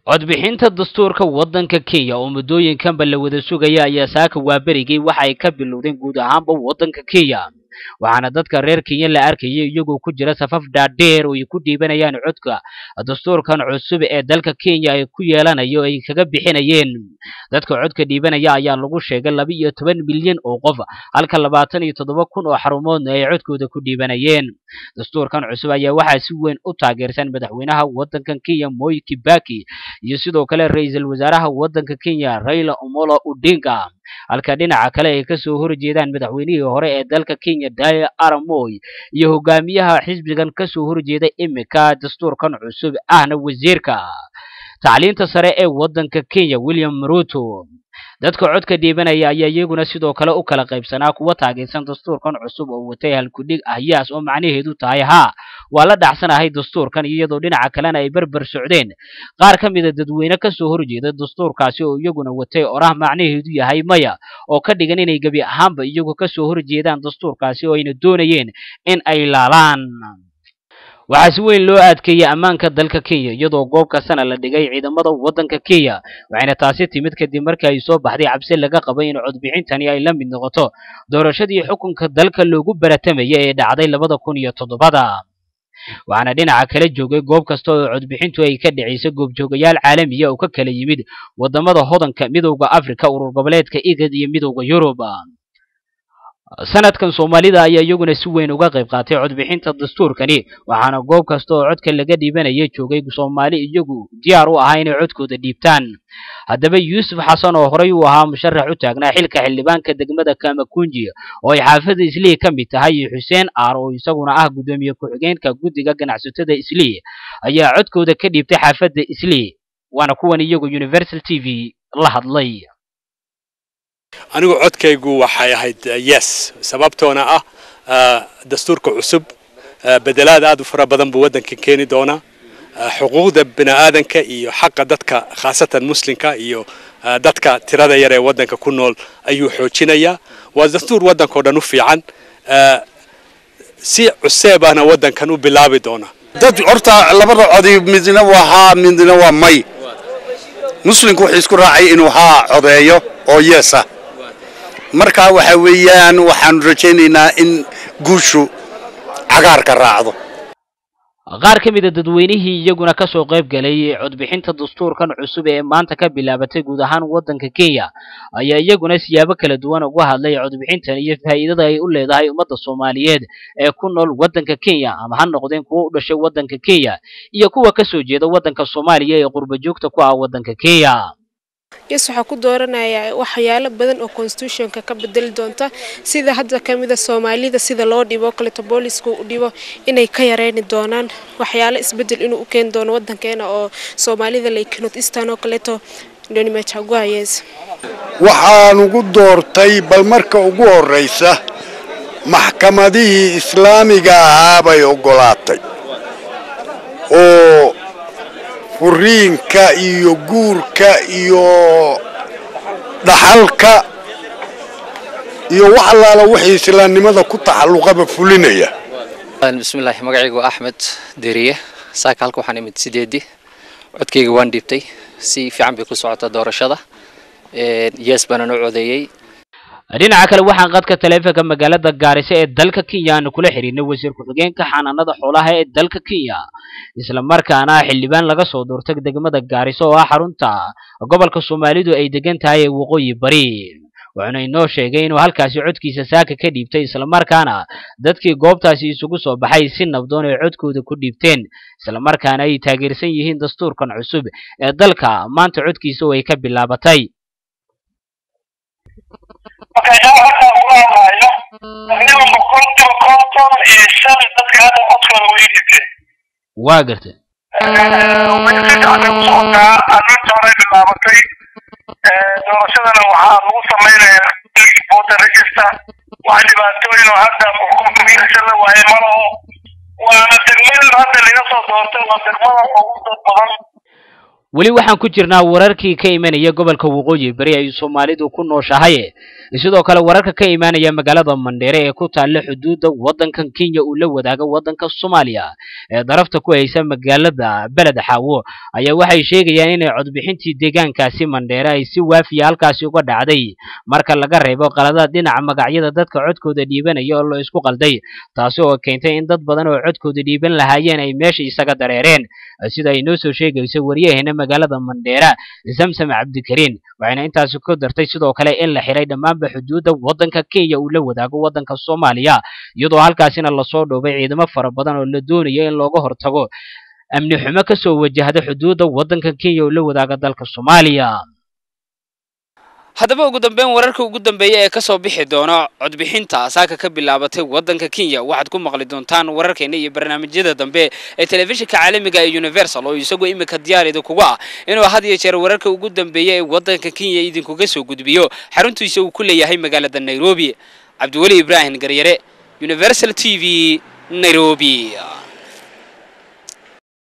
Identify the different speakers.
Speaker 1: codbixinta dastuurka waddanka kenya oo muddooyinkanba la wada sugaya ayaa saaka waaberigay waxa ay ka bilowdeen guud ahaanba waddanka kenya waxaana dadka reer kenya la arkayay iyagoo ku jira safaf dhaadheer oo ay ku dhiibanayaan codka dastuurkan cusub ee dalka kenya ay ku yeelanayo ay kaga bixinayeen dadka codka dhiibanaya ayaa lagu sheegay laba iyo toban milyan oo qof halka labaatan iyo toddoba kun oo xarumoodna ay codkooda ku dhiibanayeen dastuurkan cusub ayaa waxaa si weyn u taageersan madaxweynaha waddankan kenya moi kibaki iyo sidoo kale ra-iisul wasaaraha waddanka kenya raila omolo odinga halka dhinaca kale ay kasoo horjeedaan madaxweynihii hore ee dalka kenya daya aramoy iyo hogaamiyaha xisbigan kasoo horjeeda imika dastuurkan cusub ahna wasiirka tacliinta sare ee waddanka kenya william ruto dadka codka dhiibanaya ayaa iyaguna sidoo kale u kala qaybsanaa kuwa taageersan dastuurkan cusub oo watay halkudhig ahyaas oo macnaheedu tahay haa waa la dhacsanahay dastuurkan iyadoo dhinaca kalena ay berber socdeen qaar ka mida dadweyne kasoo horjeeda dastuurkaasi oo iyaguna watay orah macnaheedu yahay maya oo ka dhigan inay gebi ahaanba iyagu kasoo horjeedaan dastuurkaasi oo ayna doonayeen in ay laalaan waxaa si weyn loo adkeeyey ammaanka dalka kenya iyadoo goob kastana la dhigay ciidamada waddanka kenya waxayna taasi timid kadib markii ay soo baxday cabsi laga qabay in codbixintani ay la mid noqoto doorashadii xukunka dalka loogu baratamaya ee dhacday labada kun iyo toddobada waxaana dhinaca kala joogay goob kasta oo codbixintu ay ka dhacaysa goobjoogayaal caalamiya oo ka kala yimid wadamada hodanka midowda africa urur goboleedka igad iyo midowda yurub sanadkan soomaalida ayaa iyaguna si weyn uga qayb qaatay codbixinta dastuurkani waxaana goob kasta oo codka laga dhiibanaya joogay soomaali iyagu diyaar u ahaa inay codkooda dhiibtaan haddaba yuusuf xasan oo horey uu ahaa musharax u taagnaa xilka xildhibaanka degmada kamakunji oo ay xaafada islii ka mid tahay iyo xuseen aar oo isaguna ah guddoomiye ku-xigeenka guddiga ganacsatada islii ayaa codkooda ka dhiibtay xaafadda islii waana kuwan iyagu universal t v la hadlay
Speaker 2: anigu codkaygu waxay ahayd yes sababtoona ah dastuurka cusub bedelaad aad u fara badan buu waddanka keeni doonaa xuquuqda bini'aadanka iyo xaqa dadka khaasatan muslimka iyo dadka tirada yar ee waddanka ku nool ayuu xoojinayaa waa dastuur waddankao dhan u fiican si cuseeb ahna waddankan u bilaabi doona
Speaker 3: dad horta labada codi midna waa haa midna waa may muslimku wuxuu isku raacay inuu haa codeeyo oo yeesa markaa waxa weeyaan waxaanu rajaynaynaa in guushu cagaarka raacdo
Speaker 1: qaar ka mida dadweynihii iyaguna kasoo qayb galay codbixinta dastuurkan cusub ee maanta ka bilaabatay guud ahaan waddanka kenya ayaa iyaguna siyaabo kala duwan uga hadlay codbixintan iyo faa'iidada ay u leedahay ummadda soomaaliyeed ee ku nool waddanka kenya ama ha noqdeen kuwa u dhashay waddanka kenya iyo kuwa kasoo jeeda waddanka soomaaliya ee qurba joogta ku ah waddanka kenya
Speaker 4: yes waxaa ku dooranayaa waxyaalo badan oo constitutionka ka bedeli doonta sida hadda kamida soomaalida sida loo dhibo kaleeto booliska u dhibo inay ka yareyni doonaan waxyaalo isbedel inuu u keeni doono wadankeena oo soomaalida like north eastern oo kaleeto dhonimajaguayes
Speaker 3: waxaan ugu doortay bal marka ugu horraysa maxkamadihii islaamiga ahaa bay oggolaatay oo furiinka iyo guurka iyo dhaxalka iyo wax allaala wixii islaamnimada ku taxalluqaba fulinaya
Speaker 5: bismillaahi magacaygu waa axmed deriye saaka halka waxaan imid sideedii codkayga waan dhiibtay si fiican bay ku socota doorashada yes baana noo codeeyey
Speaker 1: dhinaca kale waxaan qadka taleefanka magaalada gaariso ee dalka kenya aanu kula xiriirnay wasiir ku-xigeenka xanaanada xoolaha ee dalka kenya isla markaana xildhibaan laga soo doortay degmada gaariso oo ah xarunta gobolka soomaalidu ay degan tahay ee waqooyi bari wuxuuna inoo sheegay inuu halkaasi codkiisa saaka ka dhiibtay islamarkaana dadkii goobtaasi isugu soo baxay si nabdoon ay codkooda ku dhiibteen islamarkaana ay taageersan yihiin dastuurkan cusub ee dalka maanta codkiisa oo ay ka bilaabatay
Speaker 6: marka halkaa kula hadlaayo aniga boqolkiiba konton iyo shan dadka hadda codkooda way dhibteen
Speaker 1: waa gartay
Speaker 6: way ku socotaa arrinta hore bilaabatay doorashadana waxaa lagu samaynayaa voter register wax dhibaatooyin oo hadda xukunkiisa la waayay ma laho waana degmada hadda laga soo doortay waa degmada ugu dad badan
Speaker 1: weli waxaan ku jirnaa wararkii ka imanaya gobolka waqooyi beri ay soomaalidu ku nooshahay sidoo kale wararka ka imaanaya magaalada mandheere ee ku taalla xuduudda waddankan kenya uu la wadaago waddanka soomaaliya ee darafta ku haysa magaalada beled xaawo ayaa waxay sheegayaan inay codbixintii deegaankaasi mandheere ay si waafiya halkaasi uga dhacday marka laga reebo qaladaad dhinaca magacyada dadka codkooda dhiibanaya oo la isku qalday taasi oo keentay in dad badan oo codkooda dhiiban lahaayeen ay meesha isaga dareereen sida ay noo soo sheegayso waryaheena magaalada mandheera samsam cabdikariin waxayna intaasi ku dartay sidoo kale in la xiray dhammaanba xuduudda waddanka kenya uu la wadaago waddanka soomaaliya iyadoo halkaasina lasoo dhoobay ciidamo fara badan oo la doonayo in looga hortago amni xumo ka soo wajahda xuduudda waddanka kenya uu la wadaaga dalka soomaaliya
Speaker 7: haddaba ugu dambeyn wararka ugu dambeeya ee kasoo bixi doona codbixinta saaka ka bilaabatay waddanka kenya waxaad ku maqli doontaan wararkeena iyo barnaamijyada dambe ee telefishinka caalamiga ee universal oo isagoo iminka diyaar idinkuga ah inuu had iyo jeer wararka ugu dambeeya ee waddanka kenya idinkuga soo gudbiyo xaruntiisa uu ku leeyahay magaalada nairobi cabdiweli ibraahim garyare universal t v nairobi